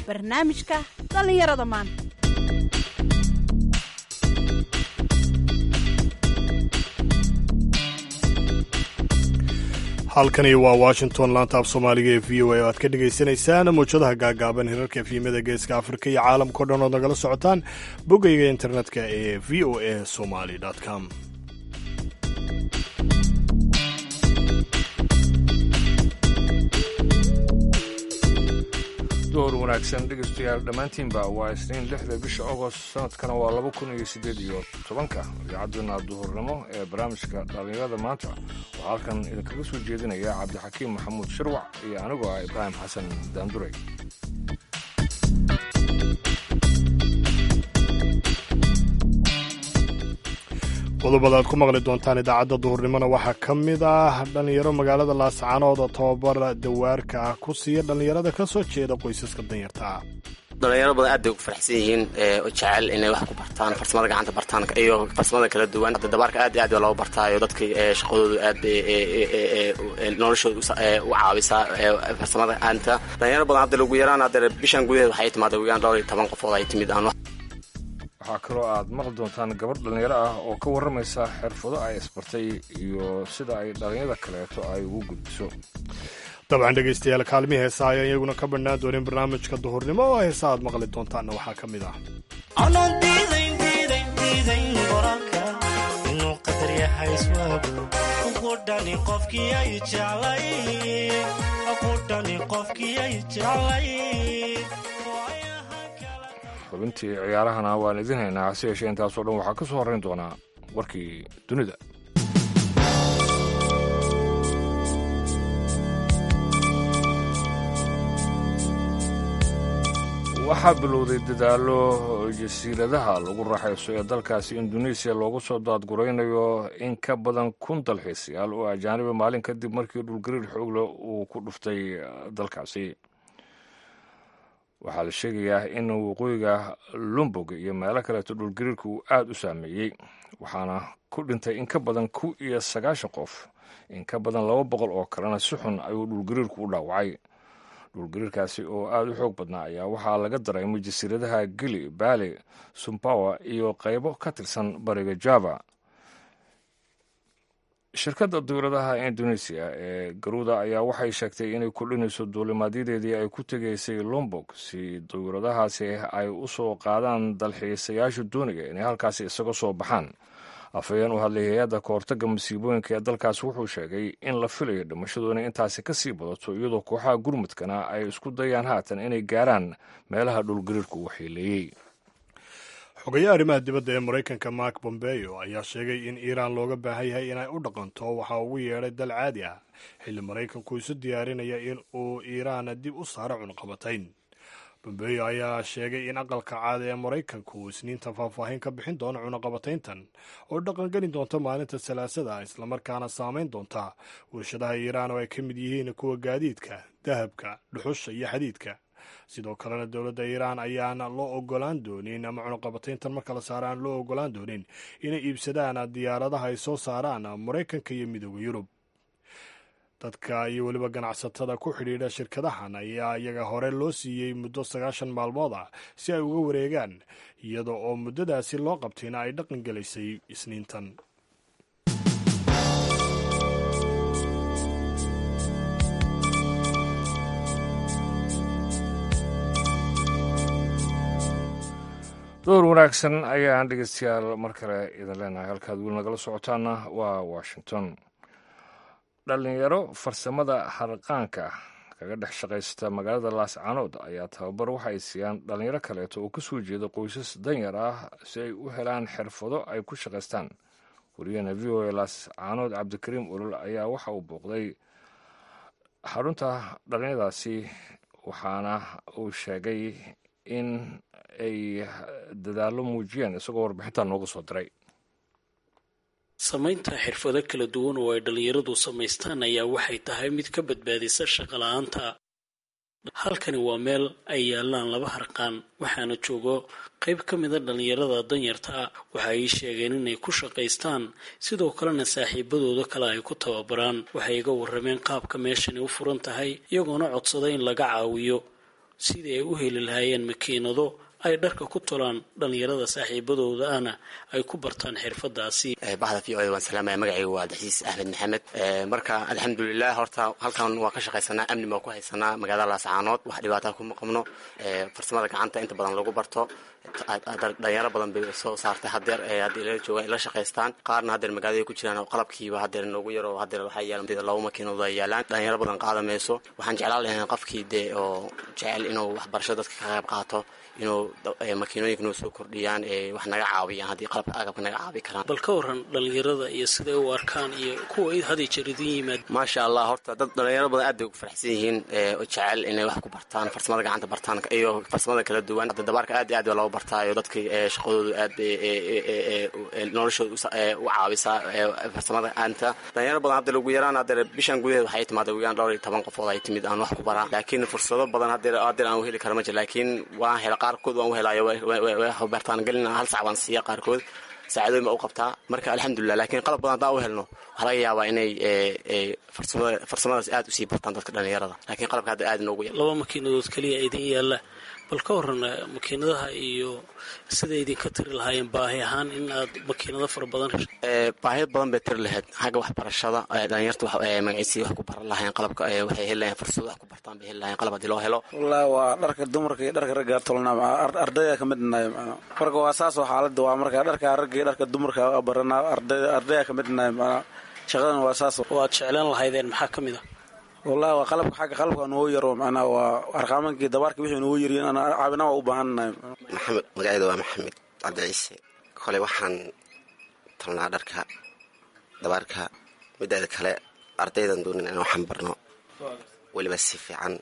barnaamijka dhallinyarada maanta halkani waa washington laanta af soomaaliga ee v o a oo aad ka dhagaysanaysaan mawjadaha gaagaaban hirarka efyimada geeska afrika iyo caalamkao dhan ood nagala socotaan boggayga internetka ee v o a somaly com door wanaagsan dhegeystayaal dhammaantiinba waa isniin lixda bisha agost sanadkana waa laba kun iyo siddeed iyo tobanka idaacaddeena duhurnimo ee barnaamijka dhallinyarada maanta waxaa halkan idinkaga soo jeedinaya cabdixakiim maxamuud shirwac iyo anigoo ah ibraahim xasan daanduray qodobada aad ku maqli doontaan idaacadda duhurnimona waxaa ka mid ah dhallinyaro magaalada laascaanood oo tababar dawaarka ah ku siiya dhallinyarada ka soo jeeda qoysaska danyarta ah dhalinyaro badan aad bay ugu faraxsan yihiin oo jecel inay wax ku bartaan farsamada gacanta bartaan iyo farsamada kala duwan dabaarka aad iyo aad baa loo bartaayo dadka shaqadoodu aad bay noloshooda u caawisaa farsamada gacanta dhalinyaro badan hadda lagu yaraan hadda bishan gudaheed waxay timaada wigaan dhowr iyo toban qofood ay timid aan waxaa kaloo aad maqli doontaan gabadh dhallinyaro ah oo ka warramaysa xirfado ay isbartay iyo sida ay dhallinyada kaleeto ay ugu gudbiso dabcan dhegaystayaal kaalmii heesa ayaan iyaguna ka badhnaan doonin barnaamijka duhurnimo oo heesa aad maqli doontaanna waxaa ka mid ah anaan diidayn diidayn diidayn qoraalka inuu qadar yahay iswaagu qudhani qofkii ay jeclay qudhani qofkii ay jeclay xubintii ciyaarahana waan idin haynaa hase yeeshee intaasoo dhan waxaa ka soo horrayn doonaa warkii dunida waxaa bilowday dadaallo jasiiradaha lagu raaxayso ee dalkaasi induneisiya loogu soo daadguraynayo in ka badan kun dalxiisayaal oo ajaaniba maalin kadib markii dhulgariir xoogle uu ku dhuftay dalkaasi waxaa la sheegayaa in waqooyiga lumbog iyo meelo kaleeto dhulgariirka uu aad u saameeyey waxaana ku dhintay in ka badan ku iyo sagaashan qof in ka badan laba boqol oo kalena si xun ayuu dhulgariirku u dhaawacay dhulgariirkaasi oo aad u xoog badnaa ayaa waxaa laga dareemay jasiiradaha gili baali sumbawa iyo qaybo ka tirsan bariga java shirkadda duuradaha indonesiya ee garuuda ayaa waxay sheegtay inay kordhinayso duulimaadyadeedii ay ku tegaysay lombog si duuradahaasi ay u soo qaadaan dalxiisayaasha dooniga inay halkaasi isaga soo baxaan afhayeen u hadlay hay-adda kahortagga masiibooyinka ee dalkaasi wuxuu sheegay in la filayo dhimashadu inay intaasi ka sii badato iyadoo kooxaha gurmudkana ay isku dayaan haatan inay gaaraan meelaha dhulgariirku waxyeeleeyey xogayaha arrimaha dibadda ee maraykanka mark bombeo ayaa sheegay in iiraan looga baahan yahay inay u dhaqanto waxa ugu yeedhay dal caadi ah xilli maraykanku isu diyaarinaya in uu iiraan dib u saaro cunqabatayn bombeo ayaa sheegay in aqalka caada ee maraykanku uu isniinta faahfaahin ka bixin doono cunaqabatayntan oo dhaqangeli doonta maalinta salaasada islamarkaana saameyn doonta warshadaha iiraan oo ay ka mid yihiin kuwa gaadiidka dahabka dhuxusha iyo xadiidka sidoo kalena dowladda iiraan ayaana loo ogolaan doonin ama cunaqabatayntan marka la saara aan loo ogolaan doonin inay iibsadaan diyaaradaha ay soo saaraan maraykanka iyo midooda yurub dadka iyo weliba ganacsatada ku xidhiidha shirkadahan ayaa iyaga hore loo siiyey muddo sagaashan maalmood ah si ay uga wareegaan iyada oo muddadaasi loo qabtayna ay dhaqan gelaysay isniintan door wanaagsan ayaan dhegeystayaal mar kale idin leenahay halkaad weli nagala socotaana waa washington dhallinyaro farsamada harqaanka kaga dhex shaqaysta magaalada laascaanood ayaa tababar waxa ay siiyaan dhallinyaro kaleeto oo ka soo jeeda qoysas danyar ah si ay u helaan xirfado ay ku shaqaystaan wariyahena v o a laascaanood cabdikariim olol ayaa waxa uu booqday xarunta dhallinyaradaasi waxaana uu sheegay in ay dadaallo muujiyeen isagoo warbixintaa nooga soo diray samaynta xirfado kala duwan oo ay dhallinyaradu samaystaan ayaa waxay tahay mid ka badbaadisa shaqala-aanta halkani waa meel ay yaalaan laba harqaan waxaana joogo qayb ka mida dhallinyarada danyarta ah waxa ay sheegeen inay ku shaqaystaan sidoo kalena saaxiibadooda kale ay ku tababaraan waxay iga warrameen qaabka meeshani u furan tahay iyagoona codsada in laga caawiyo sidii ay u heli lahaayeen makiinado ay dharka ku tolaan dhallinyarada saaxiibadooda ahna ay ku bartaan xirfadaasi baxda v o a waan salaamaya magacayga waa abdixasiis axmed maxamed marka alxamdulilah horta halkan waan ka shaqaysanaa amni baan ku haysanaa magaalada laascaanood wax dhibaataa kuma qabno farsamada gacanta inta badan lagu barto dhalinyaro badan bay soo saartay hadeer haddii la jooga ay la shaqaystaan qaarna hadeer magaalada ku jiraan oo qalabkiiba hadeer noogu yaro hadeer waxaa yaalan laba makiinado ay yaalaan dhalinyaro badan qaada mayso waxaan jeclaan lahayn qofkii dee oo jecel inuu waxbarasho dadka ka qayb qaato inuu makiinooyinka noo soo kordhiyaan wax naga caawiyaan haddii qalabka agabka naga caawi karaan bal ka waran dhalinyarada iyo siday u arkaan iyo kuwa haday jeer idin yimaad maasha allah horta dad dhalinyaro badan aad bay ugu faraxsan yihiin oo jecel inay wax ku bartaan farsamada gacanta bartaan iyo farsamada kala duwan hadda dabaarka aad iyo aad baa looga bartaayo dadka shaqadoodu aad bay noloshooda u caawisaa farsamada gacanta dhalinyaro badan hadda lagu yaraan hadeer bishan gudaheed waxay timaada ugu yaraan dhowr iyo toban qofood ay timid aan wax ku baraa laakiin fursado badan hadeer hadeer aan u heli kara ma jir laakiin waan hela qaarkood waan u helaayo bartaan gelin hal sac baan siiya qaarkood saacadooyin baa u qabtaa marka alxamdulilah lakiin qalab badan haddaan u helno waxaa laga yaabaa inay farsamadaas aad usii bartaan dadka dhalinyarada lakiin qalabka hadda aad inoogu yar laba makiinadood keliya idin yaalla bal ka waran makiinadaha iyo siday idinka tiri lahaayeen baahi ahaan in aad makiinado fara badan baahiyo badan bay tiri lahayd xagga waxbarashada dhalinyarta magaciisii wax ku baran lahayn qalabka waxay heli lahayn fursado wax ku bartaan bay heli lahayn qalab haddii loo helo wallahi waa dharka dumarka iyo dharka ragga tolnaa ardayda ka mid nahay marka waa saasoo xaaladda waa marka dharka ragga iyo dharka dumarka baranaa ardayda ka mid nahay shaqadan waa saas waad jeclaan lahaydeen maxaa ka mid a wallahi waa qalabka xagga qalabka noo yaro macnaa waa arqaamankii dabaarka wixii noo yariyin ana caawina waa u baahannahay maxamed magacayda waa maxamed cabdi ciise kole waxaan tolnaa dharka dabaarka mideeda kale ardaydan doonin in waxaan barno weliba si fiican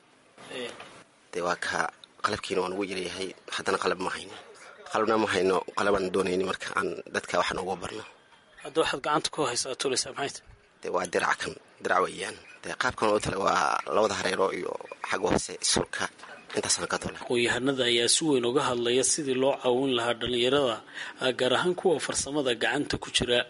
dee waa ka qalabkiina waa nugu yaryahay haddana qalab ma hayno qalabna ma hayno qalabaan doonayni marka aan dadka wax noogu barno hadda waxaad gacanta ku haysaa tulaysaa maxayta dee waa dirac kan dirac weeyaan dee qaabkan oo tale waa labada hareero iyo xagga hoose sulka intaasaan ka tole aqoon-yahanada ayaa si weyn uga hadlaya sidii loo caawin lahaa dhallinyarada gaar ahaan kuwa farsamada gacanta ku jira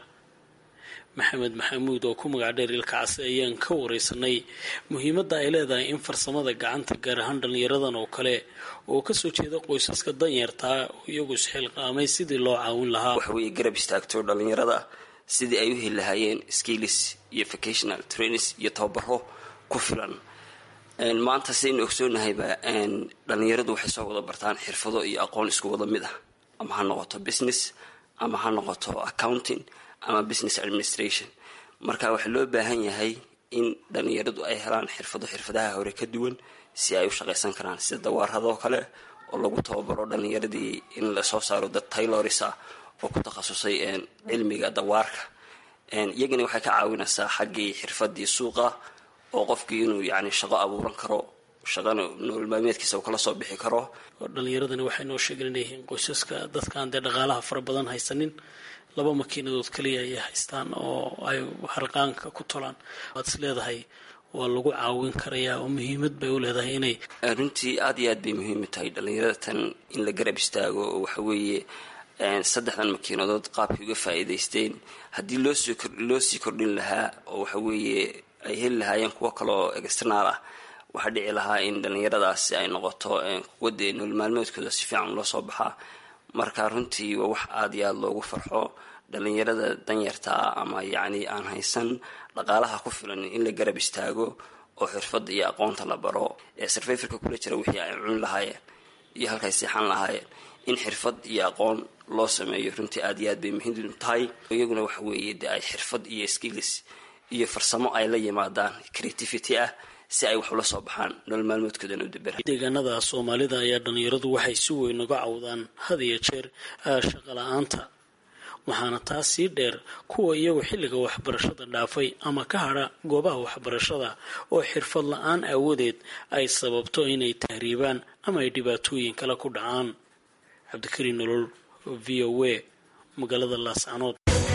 maxamed maxamuud oo ku magac dheer ilkacsi ayaan ka wareysanay muhiimadda ay leedahay in farsamada gacanta gaar ahaan dhallinyaradan oo kale oo kasoo jeeda qoysaska danyartaa oo iyagu isxilqaamay sidii loo caawin lahaa waxaweye garab istaagto dhallinyarada sidii ay u heli lahaayeen skills iyo vocational trainings iyo tababaro ku filan maanta sidaynu ogsoonnahayba dhallinyaradu waxay soo wada bartaan xirfado iyo aqoon isku wada mid ah ama ha noqoto business ama ha noqoto accounting ama business administration marka waxaa loo baahan yahay in dhallinyaradu ay helaan xirfado xirfadaha hore ka duwan si ay u shaqaysan karaan sida dawaaradoo kale oo lagu tababaro dhallinyaradii in lasoo saaro dad taylorisa oo ku takhasusay cilmiga dawaarka iyagana waxay ka caawinaysaa xaggii xirfadii suuqa oo qofkii inuu yani shaqo abuuran karo shaqana nolol maalmeedkiisa uu kala soo bixi karo dhallinyaradani waxay noo sheegeen inay yihiin qoysaska dadkaan dee dhaqaalaha fara badan haysanin laba makiinadood kaliya ayay haystaan oo ay harqaanka ku tolaan waad is leedahay waa lagu caawin karayaa oo muhiimad bay u leedahay inay runtii aada iyo aad bay muhiim u tahay dhallinyarada tan in la garab istaago oo waxaweeye saddexdan makiinadood qaabkay uga faa'iidaysteen haddii loosoo loo sii kordhin lahaa oo waxaweeye ay heli lahaayeen kuwo kaleoo externaal ah waxaa dhici lahaa in dhallinyaradaasi ay noqoto kuwa dee nolol maalmeedkooda si fiican loo soo baxaa marka runtii waa wax aada iyo aada loogu farxo dhallinyarada danyartaa ama yacni aan haysan dhaqaalaha ku filan in la garab istaago oo xirfadda iyo aqoonta la baro ee sarfayfarka kula jira wixii ay cuni lahaayeen iyo halkay seexan lahaayeen in xirfad iyo aqoon loo sameeyo runtii aada iyo aad bay muhiim tahay iyaguna waxa weeye dee ay xirfad iyo skills iyo farsamo ay la yimaadaan creativity ah si ay wax ula soo baxaan nolol maalmoodkoodana u dabera deegaanada soomaalida ayaa dhallinyaradu waxay si weyn uga cawdaan had iyo jeer shaqa la-aanta waxaana taas sii dheer kuwa iyagu xilliga waxbarashada dhaafay ama ka hadha goobaha waxbarashada oo xirfad la-aan aawadeed ay sababto inay tahriibaan ama ay dhibaatooyin kale ku dhacaan cabdikariin nolol v o a magaalada laascanood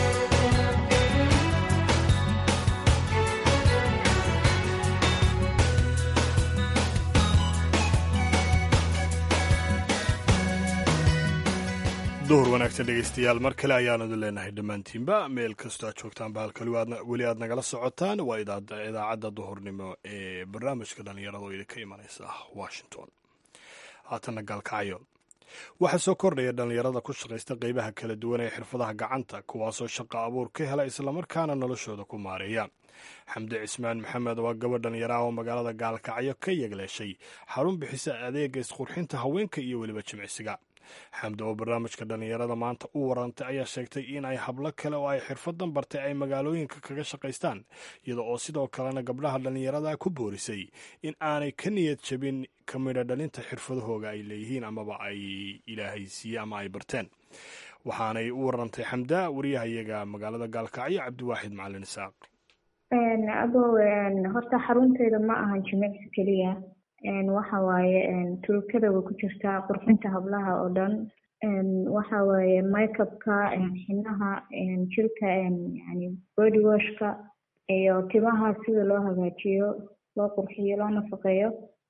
duhur wanaagsan dhegeystayaal mar kale ayaanadu leenahay dhammaantiinba meel kastoo aad joogtaanba halkali weli aad nagala socotaan waa idaacadda duhurnimo ee barnaamijka dhallinyarada oo idinka imanaysa washington haatanna gaalkacyo waxaa soo kordhaya dhallinyarada ku shaqaysta qeybaha kala duwan ee xirfadaha gacanta kuwaasoo shaqo abuur ka hela islamarkaana noloshooda ku maareeya xamdi cismaan maxamed waa gabadh dhallinyaraha oo magaalada gaalkacyo ka yegleeshay xarun bixisa adeega isqurxinta haweenka iyo weliba jimicsiga xamdi oo barnaamijka dhallinyarada maanta u warantay ayaa sheegtay in ay hablo kale oo ay xirfadan bartay ay magaalooyinka kaga shaqaystaan iyada oo sidoo kalena gabdhaha dhallinyarada ku boorisay in aanay ka niyad jabin ka midha dhalinta xirfadahooga ay leeyihiin amaba ay ilaahay siiye ama ay barteen waxaanay u warantay xamda wariyahayaga magaalada gaalkacyo cabdiwaaxid macalin isaaq abow horta xarunteeda ma ahan jimicsi keliya waxa waaye turukada way ku jirtaa qurxinta hablaha oo dhan waxa waaye makeupka xinaha jirka yani body washka iyo timaha sida loo hagaajiyo loo qurxiyo loo nafaqeeyo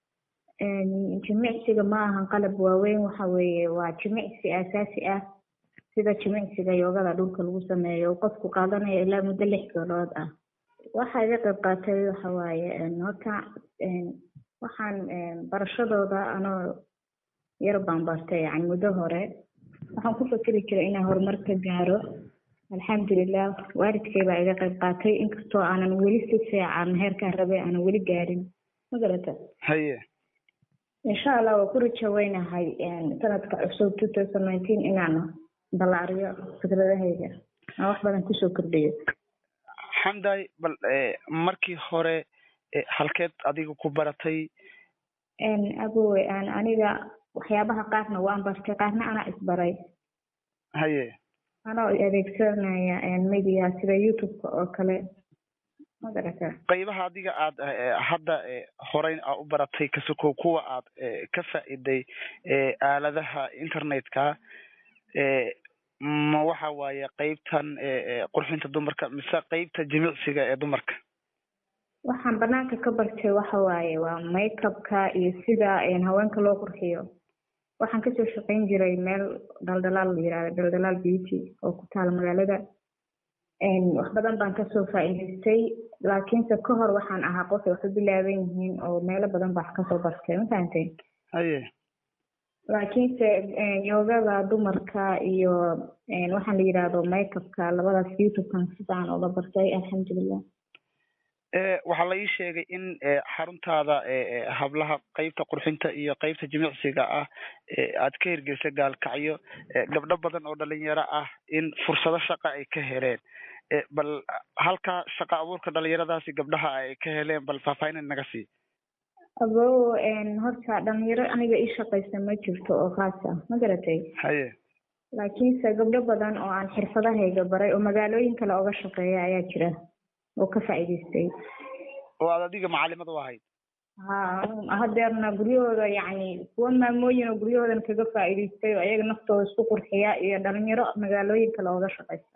jimicsiga ma ahan qalab waaweyn waxa weeye waa jimicsi asaasi ah sida jimicsiga yoogada dhulka lagu sameeyo qofku qaadanaya ilaa muddo lix bilood ah waxa iga qayb qaatay waxa waaye horta waxaan barashadooda anoo yar baan bartay yani muddo hore waxaan ku fakeri jiray inaan horumar ka gaaro alxamdulilah waalidkay baa iga qayb qaatay inkastoo aanan weli si fiican heerkaan rabay aanan weli gaarin ma garata haye insha allah waa ku rajaweynahay sanadka cusub two thousand nineteen inaan ballaariyo fikradahayga aan wax badan kusoo kordhiyo xamday bal markii hore halkeed adiga ku baratay abowe aan aniga waxyaabaha qaarna waan bartay qaarna anaa isbaray haye anoo adeegsanaya media sida youtube-ka oo kale ma garata qaybaha adiga aad hadda horey aa u baratay kasoko kuwa aad ka faa'iday aaladaha internetka ma waxa waaye qeybtan qurxinta dumarka mise qeybta jimicsiga ee dumarka waxaan banaanka ka bartay waxa waaye waa makeupka iyo sida haweenka loo qurxiyo waxaan kasoo shaqayn jiray meel dhaldhalaal la yirahdo dhaldhalaal beauty oo ku taala magaalada wax badan baan kasoo faa'iidaystay laakiinse ka hor waxaan ahaa qofay wax u bilaaban yihiin oo meelo badan baa wax kasoo bartay ma fahantay haye laakiinse yoogada dumarka iyo waxaan la yidhaahdo makeupka labadaas youtubekan sidaan oga bartay alxamdulilah waxaa la ii sheegay in xaruntaada hablaha qeybta qurxinta iyo qeybta jimicsiga ah aad ka hirgelisay gaalkacyo gabdho badan oo dhalinyaro ah in fursado shaqa ay ka heleen bal halkaa shaqa abuurka dhalinyaradaasi gabdhaha ay ka heleen bal faahfaahin naga sii abow horta dhalinyaro aniga ii shaqaysa ma jirto oo khaas ah ma garatay haye laakiinse gabdho badan oo aan xirfadahayga baray oo magaalooyin kale oga shaqeeya ayaa jira oo ka faa'iidaystay oo aad adiga macalimad u ahayd ha hadeerna guryahooda yacni kuwa maamooyin oo guryahoodan kaga faa'iidaystay oo ayaga naftooda isku qurxiya iyo dhalinyaro magaalooyin kale oga shaqaysa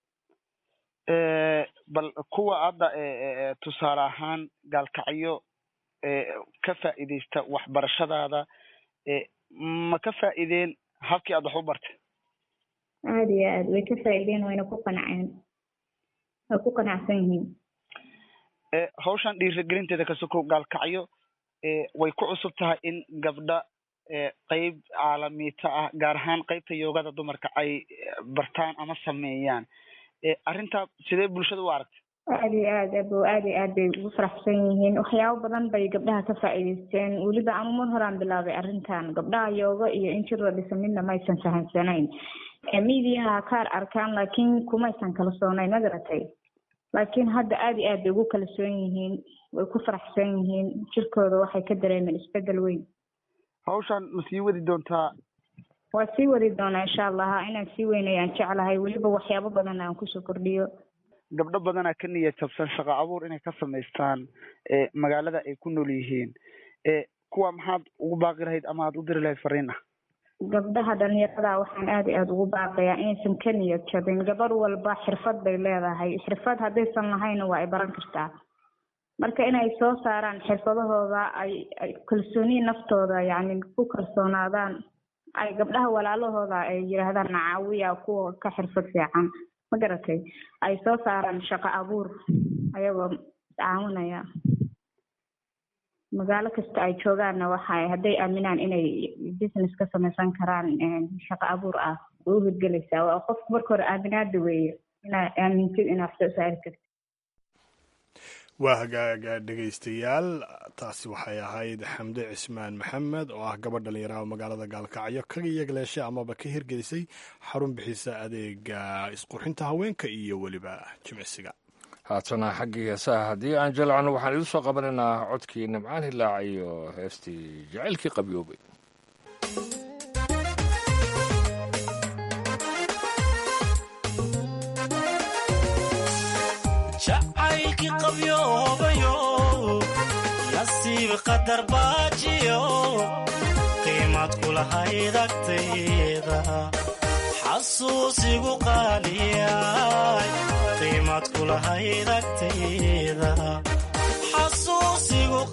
bal kuwa hadda tusaale ahaan gaalkacyo ka faa'iidaysta waxbarashadaada ma ka faa'iideen habkii aad wax u bartay aada iyo aad way ka faa'iideen wayna ku qanceen way ku qanacsan yihiin hawshan dhiirigelinteeda kasoko gaalkacyo way ku cusub tahay in gabdha qeyb caalamiita ah gaar ahaan qeybta yoogada dumarka ay bartaan ama sameeyaan arrintaa sidee bulshada u aragtay aada iyo aad abo aada iyo aad bay ugu faraxsan yihiin waxyaabo badan bay gabdhaha ka faa'iidaysteen weliba anu mar horaan bilaabay arrintan gabdhaha yooga iyo in jir la dhisa midna maysan fahamsanayn midiyaha kaar arkaan laakiin kumaysan kala soonayn ma garatay laakiin hadda aada iyo aad bay ugu kalsoon yihiin way ku faraxsan yihiin jirkooda waxay ka dareemeen isbedel weyn hawshan ma sii wadi doontaa waa sii wadi doonaa insha allah inaan sii weynayaan jeclahay weliba waxyaabo badan aan kusoo kordhiyo gabdho badanaa ka niyad jabsan shaqo abuur inay ka samaystaan magaalada ay ku nool yihiin kuwa maxaad ugu baaqi lahayd ama aad u diri lahayd fariin ah gabdhaha dhalinyarada waxaan aada iyo aada ugu baaqayaa inaysan ka niyad jabin gabar walba xirfad bay leedahay xirfad haddaysan lahayna waa ay baran kartaa marka inay soo saaraan xirfadahooda ay ay kalsooni naftooda yacni ku kalsoonaadaan ay gabdhaha walaalahooda ay yidhaahdaan nacaawiya kuwa ka xirfad fiican ma garatay ay soo saaraan shaqo abuur ayagoo caawinaya magaalo kasta ay joogaanna waxay hadday aaminaan inay business ka samaysan karaan shaqo abuur ah way u hirgelaysaa waa qofku marka hore aaminaada weeye inaa aamintid inaa wax soo saari kartid waa hagaaga dhegaystayaal taasi waxay ahayd xamde cismaan maxamed oo ah gabadh dhalinyaraha magaalada gaalkacyo kaga yegleeshay amaba ka hirgelisay xarun bixisa adeega isqurxinta haweenka iyo weliba jimicsiga haatana xaggii heesaha haddii aan jalacno waxaan idiin soo qabanaynaa codkii nimcaan hilaac iyo heestii jacaylkii qabyoobay jacaylkii qabyoobayo nasiib qadar baajiyo qiimad kulahayd agtayda xasuusigu qaaliyay qiimad kulahayd agtayda xasuusigu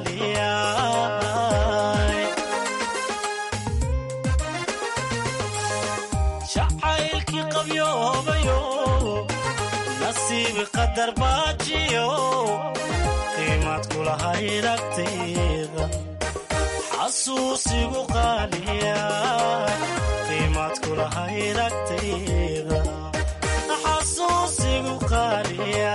qaaliyay jacaylkii qabyoobayo nasiib qadar baajiyo qiimad kulahayd agtayda xasuusigu qaaliya qiimad kulahayd agtayda xasuusigu qaaliya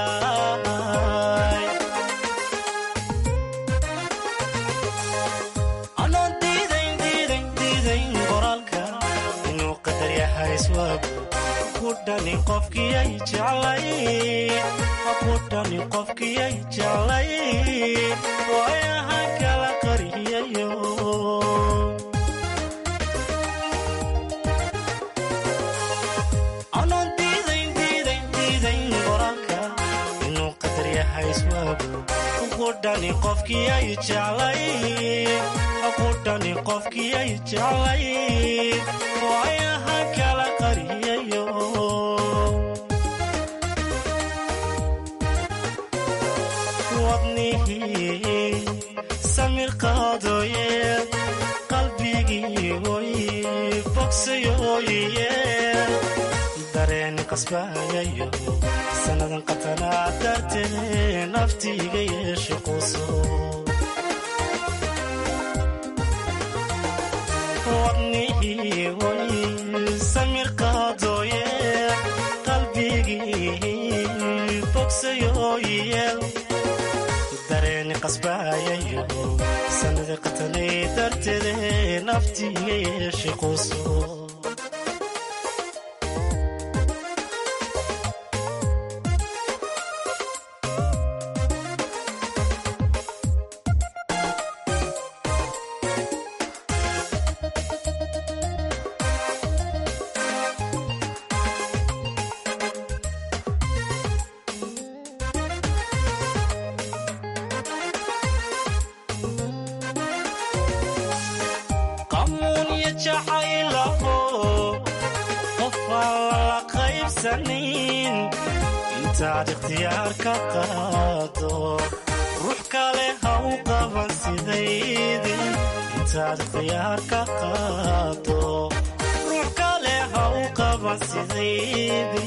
anoon diidayn diidayn diidayn qoraalka inuu qadar yahay iswaagu kudhani qofkiyay jeclay kudhani qofkiyay jeclay waayahan kala qariyayo anoon diidayn diidayn diidayn qoraalka inuu qadar yahay iswaagu kudhani qofkiyay jeclay kudhani qofkiyay jeclay waayahan kala qariyayo wadnihii samir qaadooye qalbigii oy bogsayooye dareen qasbaayayo sannadan qatanaa dartee naftiiga yeeshe quso wadnihii oy samir qaadooye qalbigii bogsayooye dareeni qasbaayayo sanada qatanay darteede naftiiga yeeshe quso qamuunya jacaylaho qofaan lala qaybsanin intaad ikhtiyaar ka qaado ruux kale ha u qaban sidaydi intaad ikhtiyaar ka qaado ruux kale ha u qaban sidaydi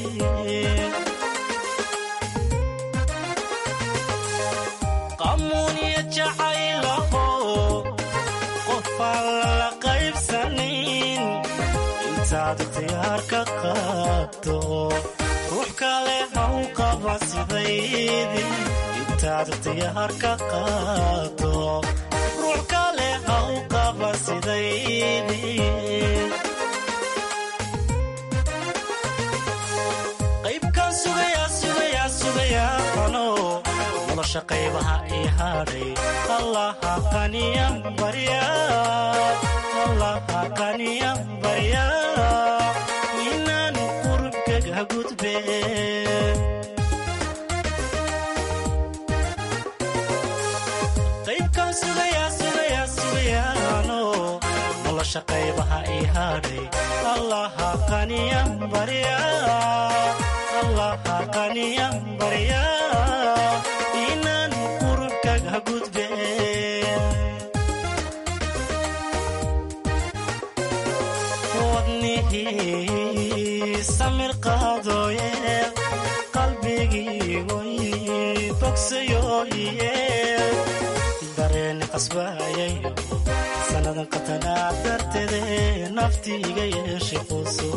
qamuunya jacaylaho qofaan lala qaybsanin intaad ikhtiyaar ka qaado ruux kale ha u qaban sidaydi intaad ikhtiyaar ka qaado ruux kale ha u qaban sidaydi qaybkaan sugayaa sugayaa sugayaa ano nolosha qaybaha ii hadhay allaha qaniyan barya allaha qaniyan barya inaan qurubkaga gudbe qaybkaan sugayaa sugayaa sugayaano nolosha qaybaha ii hadhay allaha qaniyan barya allaha qaniyan barya inaan qurubkaga gudbe wadnihii samir qaadooye qalbigii oy bogsayooye dareeni qatanaa darteede naftiiga yeeshe quso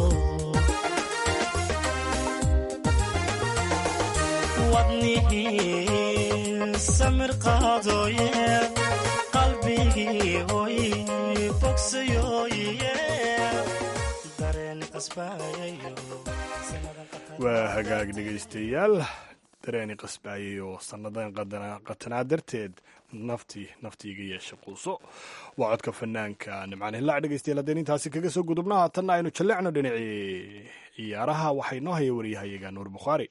wadnihii samir qaadooye qalbigii hoy bogsayooye dareen qasbaayayo waa hagaag dhegaystayaal dareeni qasbaayay oo sannadan qatanaa darteed naftii naftiiga yeesha quuso waa codka fanaanka nimcaan hillaac dhegaystayaal haddeen intaasi kaga soo gudubna haatanna aynu jallecno dhinacii ciyaaraha waxaa inoo haya waryahayaga nuur bukhaari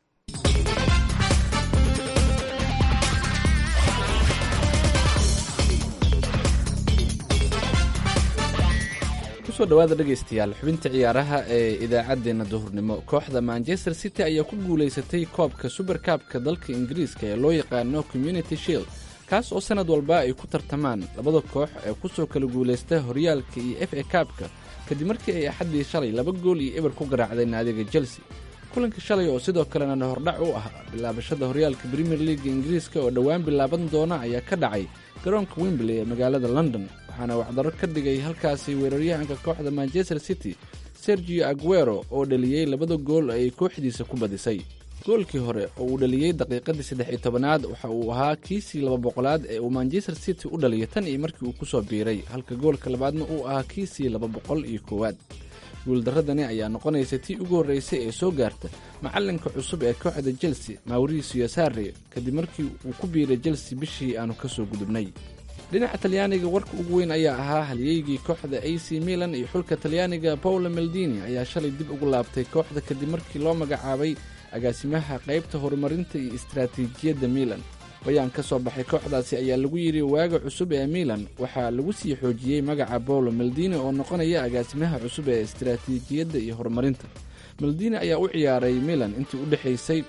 kusoo dhawaada dhegaystayaal xubinta ciyaaraha ee idaacaddeenna duhurnimo kooxda manchester city ayaa ku guulaysatay koobka suberkaabka dalka ingiriiska ee loo yaqaano community shield kaas oo sannad walba ay ku tartamaan labada koox ee kusoo kala guulaysta horyaalka iyo f a kaabka kadib markii ay axaddii shalay laba gool iyo eber ku garaacday naadiga chelsea kulanka shalay oo sidoo kalena hordhac u ah bilaabashada horyaalka premier leaga ingiriiska oo dhowaan bilaaban doona ayaa ka dhacay garoonka wembley ee magaalada london waxaana wacdaro ka dhigay halkaasi weeraryahanka kooxda manchester city sergio aguero oo dhaliyey labada gool ay kooxdiisa ku badisay goolkii hore oo uu dhaliyey daqiiqadii saddex iyo tobanaad waxa uu ahaa kiisii laba boqolaad ee uu manchester city u dhaliyay tan iyo markii uu ku soo biiray halka goolka labaadna uu ahaa kiisii laba boqol iyo koowaad guuldaradani ayaa noqonaysa tii ugu horreysay ee soo gaarta macallinka cusub ee kooxda chelsea mauricio sarre kadib markii uu ku biiray chelsea bishii aanu ka soo gudubnay dhinaca talyaaniga warka ugu weyn ayaa ahaa halyeygii kooxda a c milan iyo xulka talyaaniga paolo meldini ayaa shalay dib ugu laabtay kooxda kadib markii loo magacaabay agaasimaha qaybta horumarinta iyo istaraatiijiyadda milan bayaan ka soo baxay kooxdaasi ayaa lagu yidhi waaga cusub ee milan waxaa lagu sii xoojiyey magaca paolo meldini oo noqonaya agaasimaha cusub ee istaraatiijiyadda iyo horumarinta meldini ayaa u ciyaaray milan intii u dhexaysay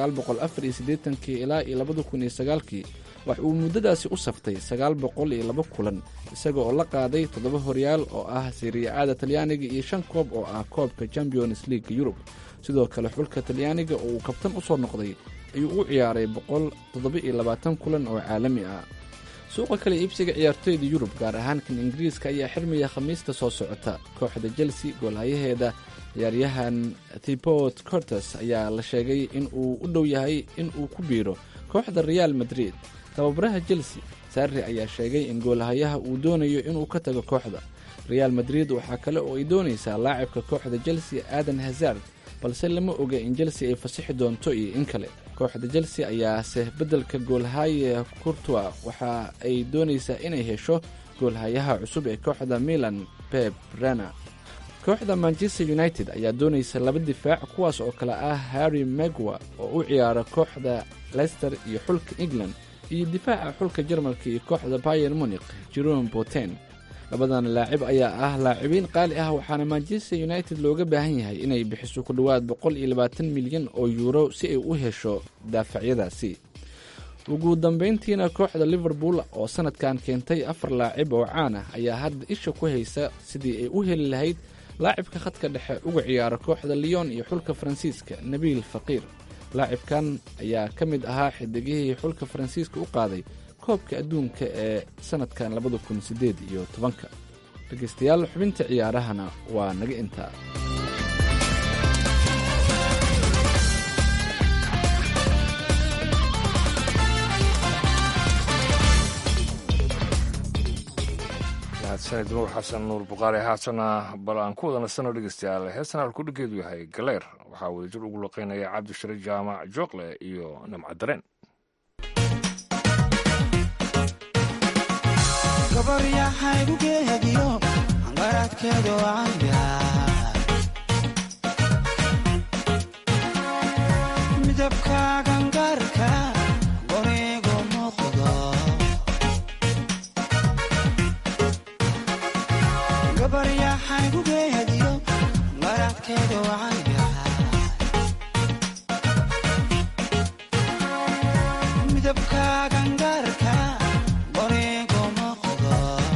ilaa iyo labadakunsagaalkii wax uu muddadaasi u saftay sagaal boqol iyo laba kulan isaga oo la qaaday toddoba horyaal oo ah siriyacaada talyaaniga iyo shan koob oo ah koobka champions league yurub sidoo kale xulka talyaaniga oo uu kabtan u soo noqday ayuu u ciyaaray boqol toddoba iyo labaatan kulan oo caalami ah suuqa kale iibsiga ciyaartoyda yurub gaar ahaan kan ingiriiska ayaa xirmaya khamiista soo socota kooxda chelsea goolhayaheeda ciyaaryahan thibot cortes ayaa la sheegay in uu u dhow yahay in uu ku biiro kooxda real madrid tababaraha chelsea sarri ayaa sheegay in goolhayaha uu doonayo inuu ka tago kooxda real madrid waxaa kale oo ay doonaysaa laacibka kooxda chelsea aadan hazard balse lama oga in chelsea ay fasixi doonto iyo in kale kooxda chelsea ayaase beddelka goolhaye courtua waxa ay doonaysaa inay hesho goolhayaha cusub ee kooxda milan pep rana kooxda manchester united ayaa doonaysa laba difaac kuwaas oo kale ah harry megwa oo u ciyaara kooxda leicester iyo xulka england iyo difaaca xulka jarmalka iyo kooxda bayer munik jerome boten labadan laacib ayaa ah laacibiin qaali ah waxaana manchester united looga baahan yahay inay bixiso ku dhowaad boqol iyo labaatan milyan oo yuuro si ay u hesho daafacyadaasi ugu dambayntiina kooxda liverpool oo sanadkan keentay afar laacib oo caan ah ayaa hadda isha ku haysa sidii ay u heli lahayd laacibka khadka dhexe uga ciyaara kooxda leon iyo xulka faransiiska nabiil faqiir laacibkan ayaa ka mid ahaa xidigihii xulka faransiiska u qaaday koobka adduunka ee sanadkan labada kun sideed iyo tobanka dhegaystayaal xubinta ciyaarahana waa naga intaa mahadsanid nuur xasan nuur bukhaari haatana bal aan ku wada nasano dhegeystayaal heestan halkudhigeedu yahay galeer waxaa wadajir ugu laqaynaya cabdishare jaamac jookle iyo namca dareen gabaryaxaygu geediyo qaradkeedu caya midabkaagan gaarka qorigu muuqdo gabaryaxaygu geediyo qaradkeedu caya midabkaagan gaarka qorigu muuqdo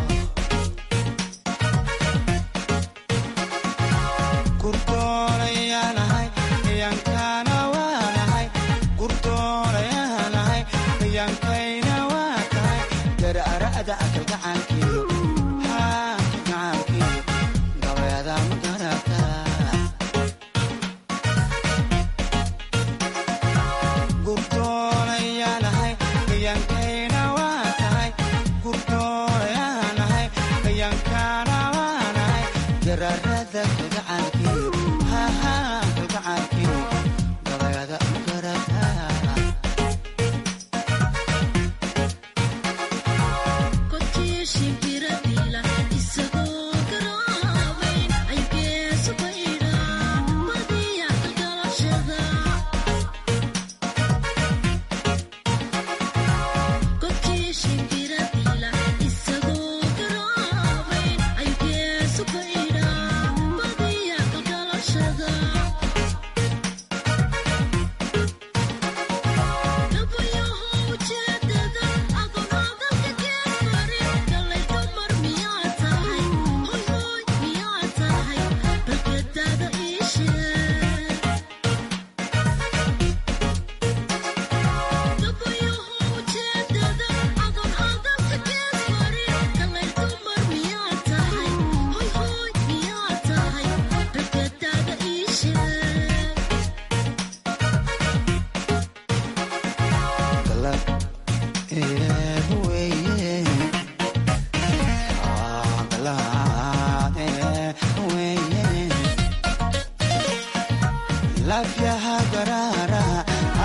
gurdoonayaanahay yankana waanahay gurdoonayaanahay yankayna waa tahay darara'da akalgacaankeeyo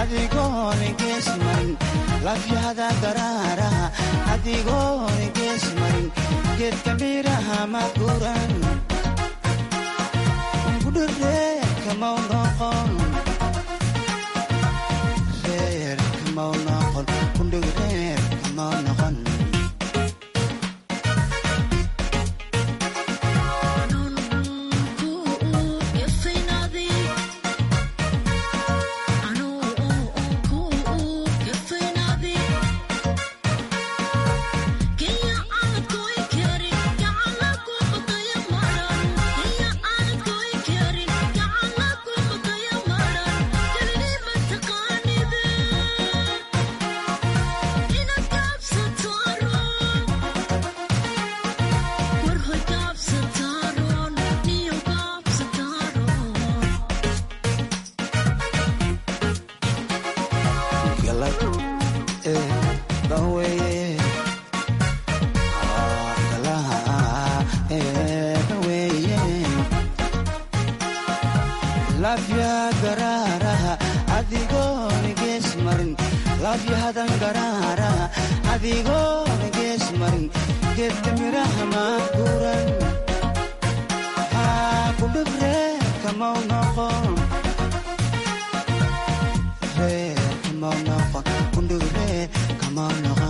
adigooni gees marin lafyahada garaaraha adigooni gees marin geedka midhaha maguran gudhareerka mau noqon reerka mau noqon gundhigreerka mau noqon galad ee dhaweeye galaha ee dhaweeye lafya garaaraha adigooni gees marin lafyahadan garaaraha adigooni gees marin geedka midhaha maaguran kudhib reerka mau noqon reerka mau noqon kundhig reerka mau noqon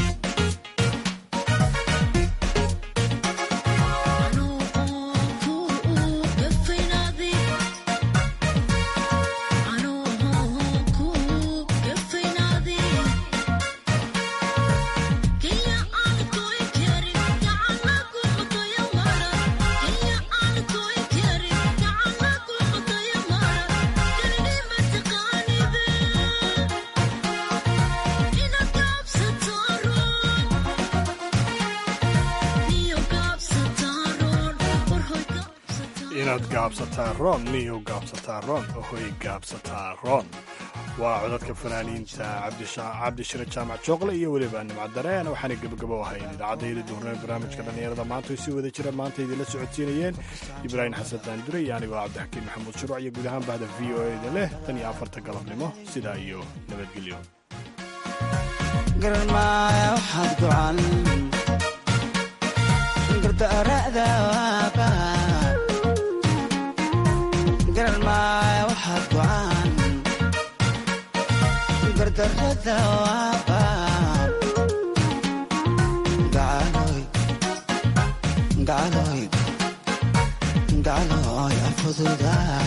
inaad gaabsataa roon miyuu gaabsataa roon ohoy gaabsataa roon waa codadka fanaaniinta cabdishire jaamac jooqle iyo weliba nimcad dareen waxaana gebagabo ahayn idaacaddaiyada duhurnee barnaamijka dhallinyarada maanta ay sii wada jira maanta idinla socodsiinayeen ibraahim xasan daandure iyo anigoo cabdixakiin maxamuud shuruuc iyo guud ahaan bahda v o eda leh tan iyo afarta galabnimo sidaa iyo nabadgelyo garmaaya waxaad gocan gardaara'da waaba garmaaya waxaad gocan gardarrada waaba gacaloy gacaloy gacaloy afududaa